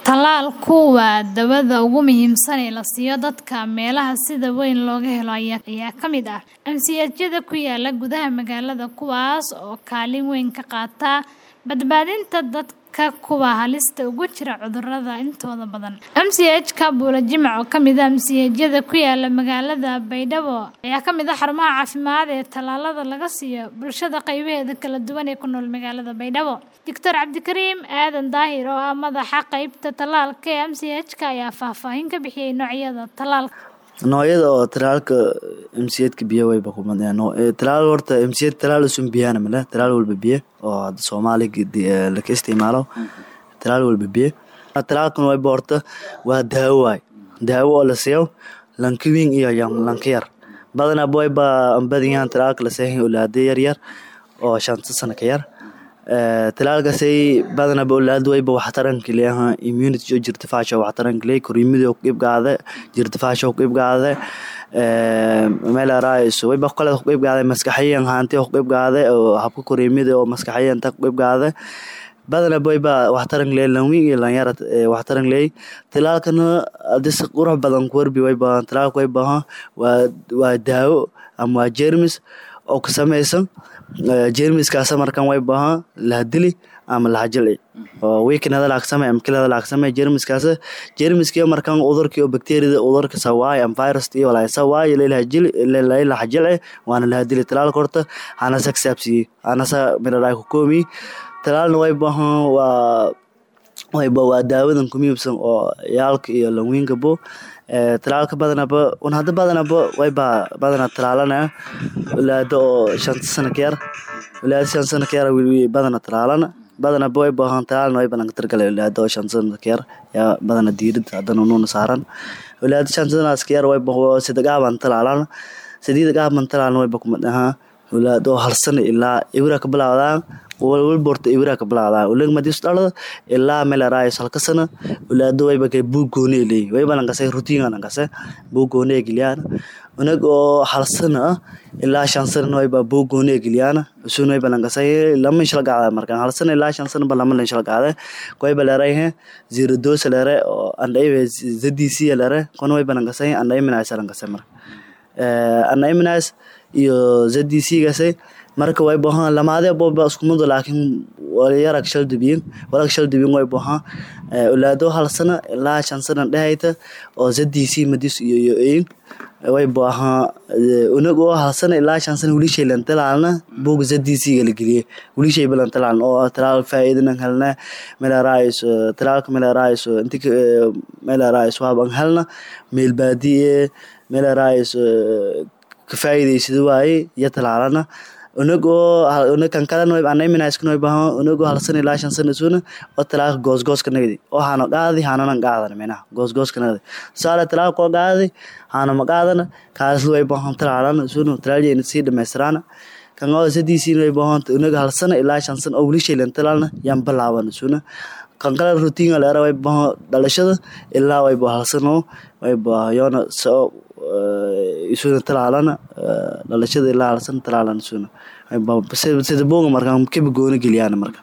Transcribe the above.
Tallaalku waa daawada ugu muhiimsan ee la siiyo dadka meelaha sida weyn looga helo ayaa ka mid ah MCH-yada ku yaala gudaha magaalada kuwaas oo kaalin weyn ka qaata badbaadinta dadka kuwa halista ugu jira cudurrada intooda badan. MCH-ka Buule Jimcac oo ka mid ah MCH-yada ku yaala magaalada Baydhabo ayaa ka mid ah xarumaha caafimaad ee tallaalada laga siiyo bulshada qaybaheeda kala duwan ee ku nool magaalada Baydhabo. Dr. Cabdikariim Aadan Daahir oo ah madaxa qaybta tallaalka ee MCH-ka ayaa faahfaahin ka bixiyay noocyada tallaalka. noocyada oo talaalka mcedka biyo wayba kumadeen talaal horta mced talaal usun biyana male talaal walba biyo oo hadda soomaali laka isticmaalo talaal walba biyo talaalkan wayba horta waa daawo waay daawo oo la siiyo lanka weyn iyo lanka yar badanaa wayba ambadiyan talaalka la seexin olaada yar yar oo shanta sano ka yar talaalkaasay badanaba olaada wayba waxtaranka leeyaha immunity oo jirtifaasha waxtaranka leey koriimida ku qeybgaade jirtifaasha ku qeybgaade meel araayso wayba kale ku qeybgaade maskaxiyan haanti ku qeybgaade oo habka koriimida oo maskaxiyan ta ku qeybgaade badanaba wayba waxtaran leey lanwiin iyo lanyara waxtaran leey talaalkana hadii si qurux badan ku warbi wayba talaalka wayba waa waa daawo ama waa jeermis oo ka samaysan jeermiskaas markan way bahan lahadili ama lahajilci oo weeknada laagsamay ama kilada laagsamay jeermiskaas jeermiskii markan udurkii oo bacteriada udurka sawaay ama virus iyo walaay sawaay leelahajili leelahajilci waana lahadili talaalka horta hana saksaabsiye anasa miraray ku koomi talaalna way bahan waa wayba waa daawadan ku miibsan oo yaalka iyo lanwiinka bo talaalka badanaba un hadda badanaba wayba badana talaalana walaada oo shanta sano ka yar walaada shan sano ka yar badana talaalana badanaba way baahan talaalna way badan targalay walaada oo shan sano ka yar yaa badana diirada haddana nuuna saaran walaada shan sanaas ka yar wayba sadegaaban talaalana sadiida gaaban talaalna wayba kumadhahaa walaada oo hal sano ilaa ibra ka bilaawdaan walwalba horta ibra ka bilaawdaan uleg madis dhalada ilaa meel araayos halka sana walaado wayba kay buug gooni leeyi wayba lankase routine lankase buug gooni geliyaan unag oo hal sana ah ilaa shan sana wayba buug gooni geliyaan usun wayba lankase lama shal gaada markan hal sana ilaa shan sana ba lama lan shal gaada wayba leeray zero dose leeray oo andhay zdc leeray kon wayba lankase andhay minaas lankase mar andhay minaas iyo zdc gase marka way bahan lamaade boba iskumado laakiin yarag shal dubiyin warag shal dubiyin way bahan olaado hal sana ilaa shan sana dhehayta oo zdc madis iyo iyo ein way bahan unag oo hal sana ilaa shan sana weli shay lan talaalna buug zdc gala geliye weli shay balan talaalna oo talaal faa'iidanan helna meel araayis talaalka meel araayis inti meel araayis waaban helna meel baadiye meel araayis ka faa'iidaysada waaye iyo talaalana unagoo unakan kalena anaiminaskana way bahan unagoo hal sana ilaa shan sana isuna oo talaalka goosgooska nagdi oo hana qaadi hananan qaadan minaha goosgooska nagdi tusaale talaalka oo qaadi hana ma qaadana kaasna way bahan talaalana isuna talaaljeyna sii dhamaystiraana kan oo sadiisiina way bahan unaga hal sana ilaa shan sana oo weli shaylan talaalna yaan bilaaban isuna kan kale routine leera way bahan dhalashada ilaa way ba hal sano way ba yoona soo isuna talaalana dhalashada ilaa hal sana talaalana isuna sida buuga markan kaba gooni geliyaan marka